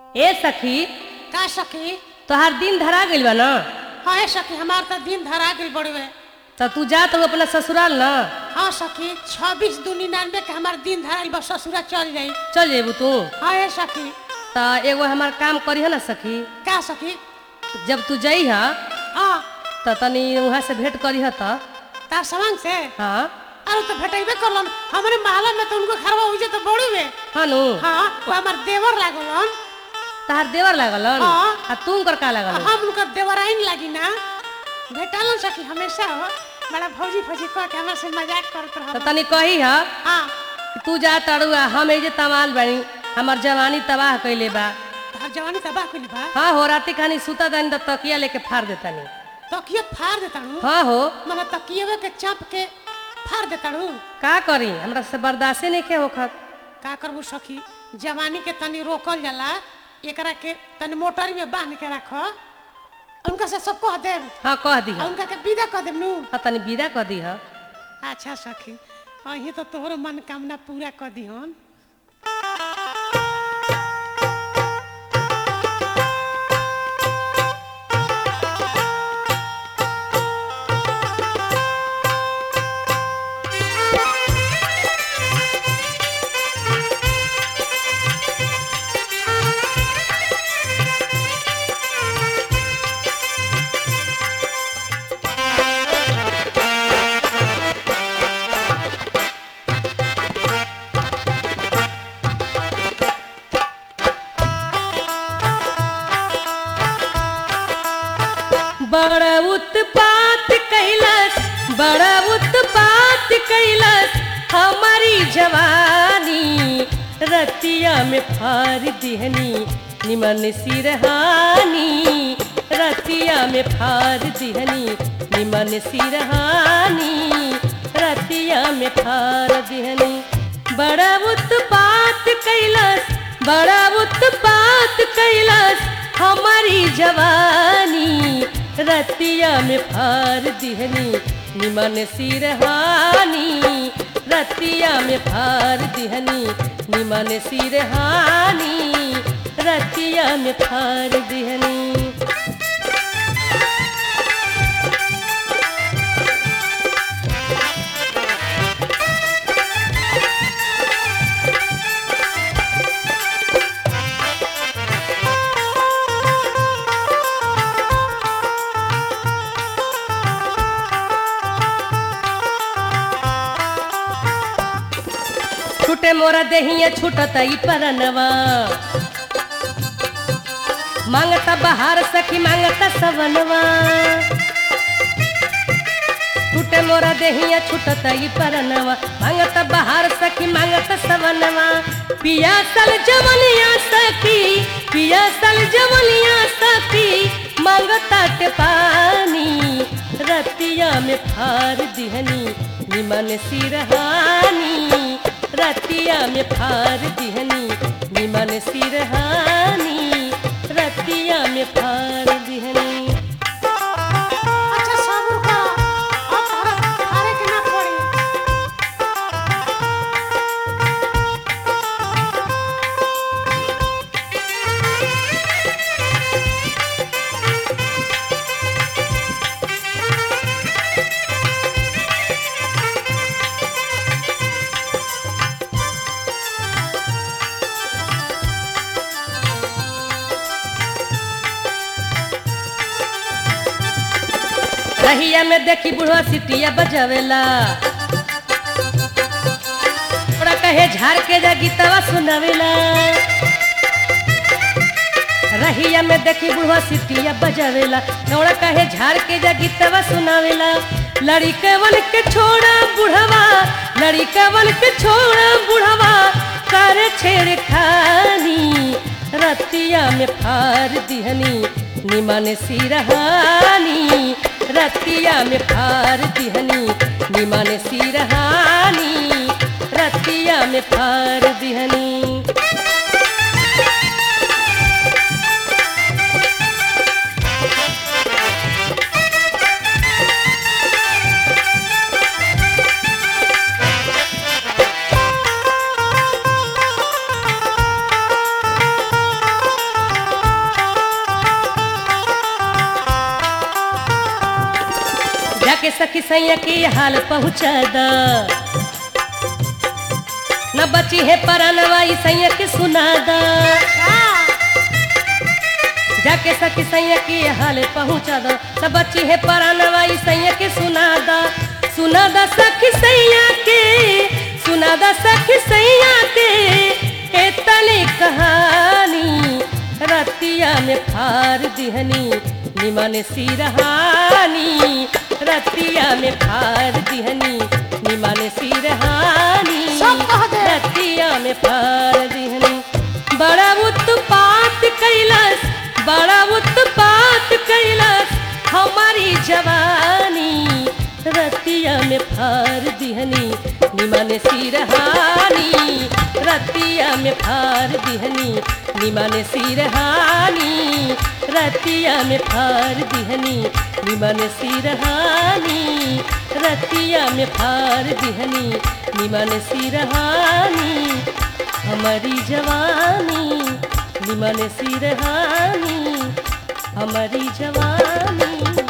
ए सखी का सखी तोहार दिन धरा गइल बा न हाँ ए सखी हमार तो दिन धरा गइल बड़वे त तू जा तो अपना ससुराल न हाँ सखी छब्बीस दू निन्यानवे के हमार दिन धराइल बा ससुरा चल जाई चल जेबू तू हाँ ए सखी त एगो हमार काम करिह न सखी का सखी जब तू जइह हाँ त तनी वहाँ से भेंट करिह त तार सामान से हाँ अरे तो भेटेबे करलन हमारे महला में तो उनको घरवा उजे तो बड़ी वे हाँ नु हाँ वो हमार देवर लागलन तहार देवर लागलन हाँ। आ तू कर का लागल हम उनका देवराइन लागी ना भेटालन सखी हमेशा हो बड़ा भौजी फौजी कह के हमारे से मजाक करत त रह तनी कही ह हाँ कि तू जा तड़ुआ हम एजे तमाल बनी हमार जवानी तबाह कइले बा तोहर जवानी तबाह कइली बा हाँ हो राती खानी सुता दानी त तकिया लेके फाड़ देतानी तकिए फाड़ देता हूँ हाँ हो मने तकिए के चाप के फाड़ देता हूँ का करी हमरा से बर्दाश्ते नहीं के होखत का करबू सखी जवानी के तनी रोकल जाला एकरा के तनी मोटरी में बांध के रख उनका से सब कह देब हाँ कह दी आ उनका के विदा कह देब नु हाँ तनी विदा कह दी अच्छा सखी अही तो तोहर मनोकामना पूरा कर दिहन बड़ा उत्पात कैलस बड़ा उत्पात कैलस हमारी जवानी रतिया में फार दिहनी निमन सिरहानी रतिया में फार दिहनी निमन सिरहानी रतिया में फार दिहनी बड़ा उत्पात कैलस बड़ा उत्पात कैलस हमारी जवानी रतिया में फार दिहनी निमन सिरहानी रतिया में फार दिहनी निमन सिरहानी रतिया में फार दिहनी छूटे मोरा देहिया छूटत ई परनवा मांगता बहार सखी मांगता सवनवा छूटे मोरा देहिया छूटत ई परनवा मांगता बहार सखी मांगता सवनवा पिया सल जवनिया सखी पिया सल जवनिया सखी मांगता ते पानी रतिया में फार दिहनी निमन सिरहानी रतिया में फार दिहनी निमन सिरहानी रतिया में फार दिहनी अच्छा सब्र कर अब तोहरा हारे के ना पड़ी रहिया में देखी बुढ़वा सिटिया बजावेला थोड़ा कहे झाड़ के जा गीतवा सुनावेला रहिया में देखी बुढ़वा सिटिया बजावेला थोड़ा कहे झाड़ के जा गीतवा सुनावेला लड़िकवन के छोड़ा बुढ़वा लड़िकवन के छोड़ा बुढ़वा कर छेड़ खानी रतिया में फार दिहनी निमन सिरहानी रतिया में फार दिहनी निमन सिरहानी रतिया में फार दिहनी जाके सखी सैया के हाल पहुँचा द न बची है परनवा ई सैया के सुना द जाके सखी सैया के हाल पहुँचा द न बची है परनवा ई सैया के सुना द सुना द सखी सैया के सुना द सखी सैया के एतनी कहानी रतिया में फार दिहनी निमन सिरहानी रतिया में फार दिहनी निमन सिरहानी सब कह दे। रतिया में फार दिहनी बड़ा उत्पात कैलस बड़ा उत्पात कैलस हमारी जवानी रतिया में फार दिहनी निमन सिरहानी रतिया में फार दिहनी निमन सिरहानी रतिया में फार दिहनी निमन सिरहानी रतिया में फार दिहनी निमन सिरहानी हमारी जवानी निमन सिरहानी हमारी जवानी